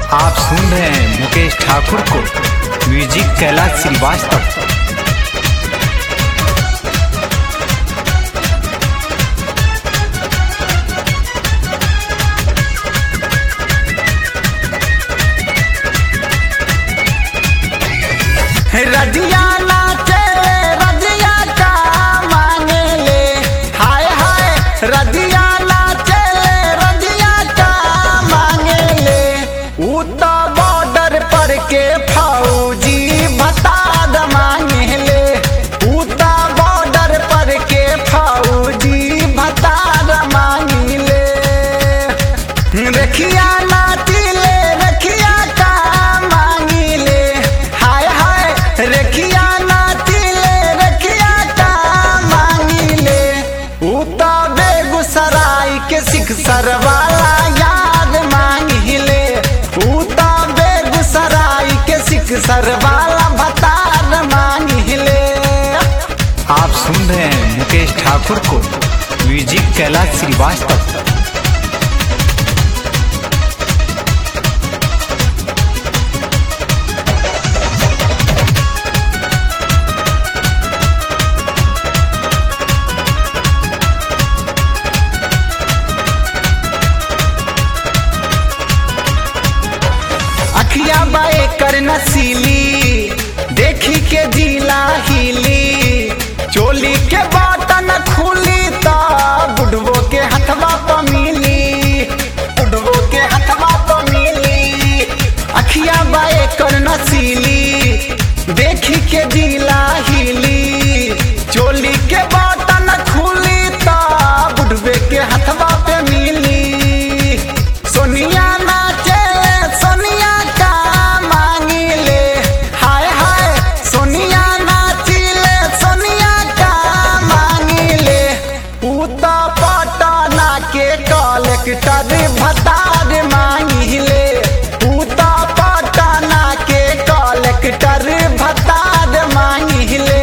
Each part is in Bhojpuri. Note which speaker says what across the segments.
Speaker 1: आप सुन रहे हैं मुकेश ठाकुर को म्यूजिक कैलाश श्रीवास्तव
Speaker 2: रजिया नाचे रजिया का मांगे ले हाय हाय रजिया नाचे रजिया का मांगे ले ऊ तो बॉर्डर पर के फौजी भताद मांगे ले ऊ तो बॉर्डर पर के फौजी भताद मांगे ले रखिया नाची ले रखिया का मांगी ले हाय हाय रखिया नाची ले रखिया का मांगी ले ऊ तो बेगूसराय के सिख सरवाला याद मांगी ले ऊ तो बेगूसराय के सिख सरवाला भतार मांगी ले
Speaker 1: आप सुन रहे हैं मुकेश ठाकुर को म्यूजिक कैलाश श्रीवास्तव
Speaker 2: अखिया बाए कर नसीली देखी के जीला हिली चोली के बटन खुली तो बुढ़वो के हथवा प मिली बुढ़वो के हथवा प मिली अखिया बाए कर नसीली देखी के जीला हिली चोली के बटन खुली तो बुढ़वे के हथवा पे मिली सोनिया नाचे सोनिया का मांगी ले हाय हाय सोनिया नाची ले सोनिया का मांगी ले ऊ तो पटना के कलेक्टर भतार मांगी ले ऊ तो पटना के कलेक्टर भतार मांगी ले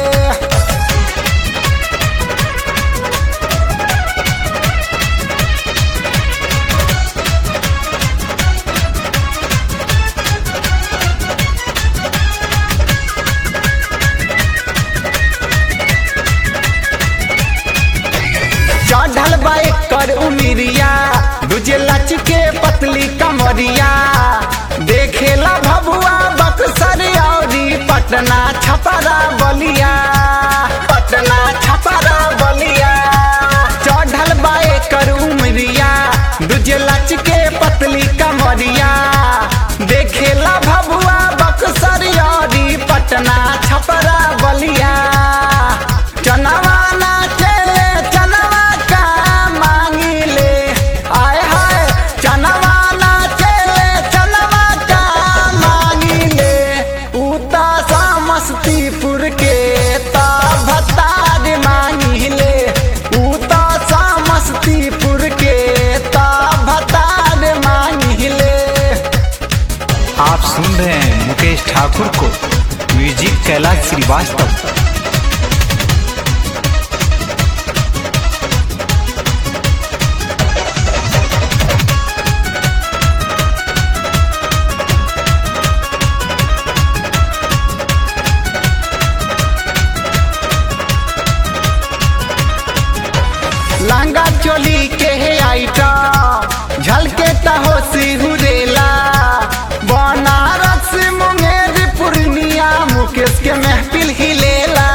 Speaker 2: चढ़ल बाइक कर उमिरिया दूजे लच के पतली कमरिया देखेला भभुआ बक्सर औरी पटना छपरा बलिया पटना छपरा बलिया चढ़ल बाइक कर उमरिया दूजे लच के पतली कमरिया देखेला भभुआ बक्सर औरी पटना छपरा बलिया चनवा नाचे चनवा का मांगी ले आय हाय चनवा नाचे चनवा का मांगी ले उता समस्तीपुर के ता भतार मांगी ले उता समस्तीपुर के ता भतार मांगी ले
Speaker 1: आप सुन रहे हैं मुकेश ठाकुर को म्यूजिक कैलाश श्रीवास्तव
Speaker 2: लहंगा चोली के है आइटा झलके तहो सिहुरेला बनारस मुंगेर पूर्णिया मुकेश के महफिल हिलेला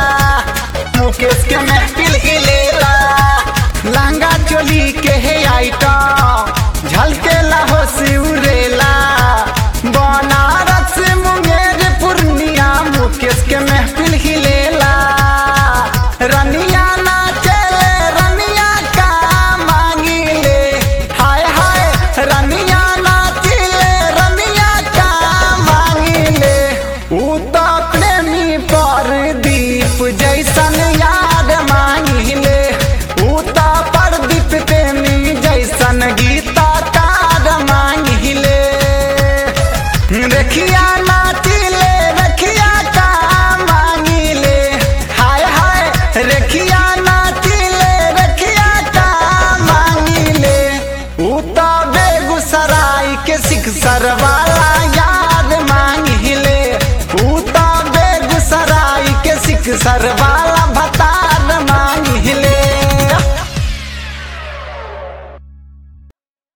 Speaker 2: बेगूसराय के सिक्सर वाला याद मांगिले ऊ तो बेगूसराय के सिक्सर वाला